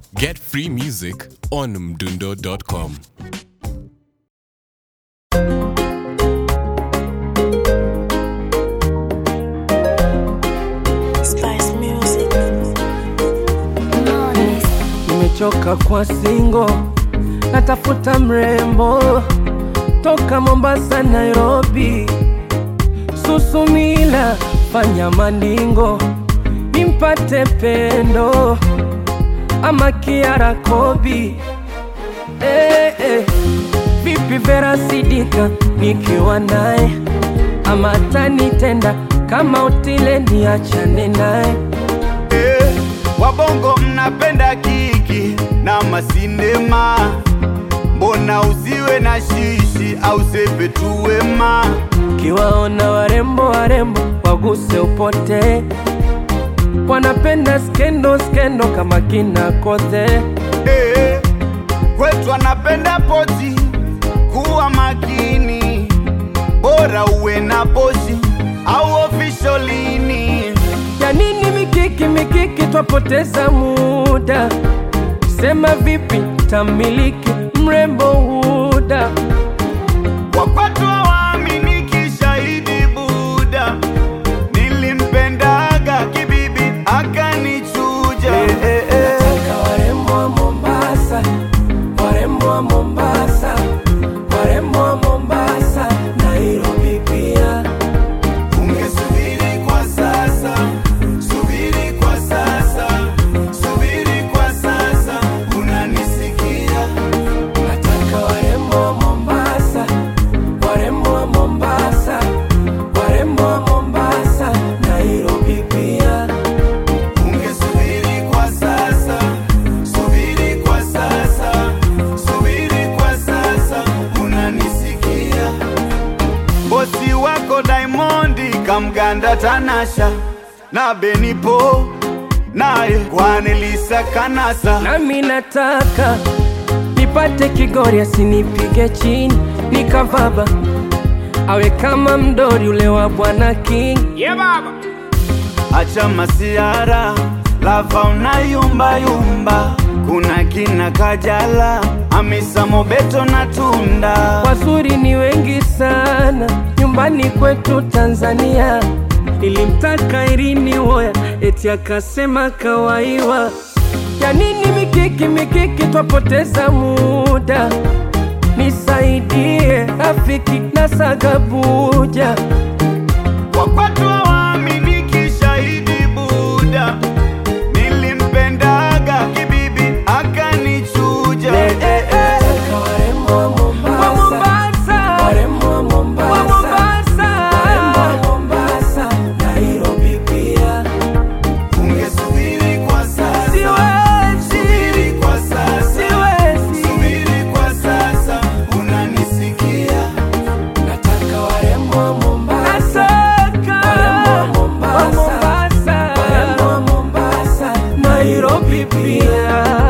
Get free music on mdundo.com. Spice Music. Nimechoka kwa singo, natafuta mrembo toka Mombasa, Nairobi, Susumila, fanya maningo nimpate pendo ama Kiara Kobi. Eh, eh. Vipi Vera Sidika nikiwa naye ama tanitenda kama utile niachane naye Eh, wabongo mnapenda kiki na masinema, mbona usiwe na shishi au sepe tu wema? Kiwaona warembo warembo waguse upote, wanapenda skendo skendo kama kina Kothe. Eh, kwetu anapenda poti, kuwa makini, bora uwe na poshi au ofisholini. Ya nini mikiki mikiki, twapoteza muda. Sema vipi tamiliki mrembo huda, Wakwatu hawaaminiki, shahidi Buda, nilimpendaga kibibi akanichuja. Eh, eh, eh. Nataka warembo wa Mombasa, warembo wa Mombasa, warembo wa Mombasa, Nairobi pia. Ungesubiri kwa sasa, subiri kwa sasa, subiri kwa sasa, unanisikia? Nataka warembo wa Mombasa, warembo wa Mombasa, warembo wa Mombasa, Nairobi pia. Ungesubiri kwa sasa, subiri kwa sasa, subiri kwa sasa, unanisikia? Bosi wako Diamondi kamganda Tanasha na Benipo naye Kwanelisa Kanasa Nami nataka nipate Kigori asinipige chini nikavaba, awe kama mdori ule wa Bwana King. Acha masiara lava unayumba yumba, kuna kina Kajala, Hamisa Mobeto na Tunda. Wazuri ni wengi sana nyumbani kwetu Tanzania. Nilimtaka Irini Woya eti akasema kawaiwa. Ya nini mikiki mikiki, twapoteza muda. Nisaidie rafiki na Sagabuja. Wakwatu hawaaminiki, shahidi Buda, nilimpendaga kibibi akanichuja. Eh, eh, eh. Warembo wa Mombasa, warembo wa Mombasa, warembo wa Mombasa, Nairobi pia. Ungesubiri kwa sasa, Siwezi, subiri kwa sasa, siwezi. subiri kwa sasa, unanisikia? Nataka warembo wa Mombasa, warembo wa Mombasa, warembo wa Mombasa, Nairobi pia.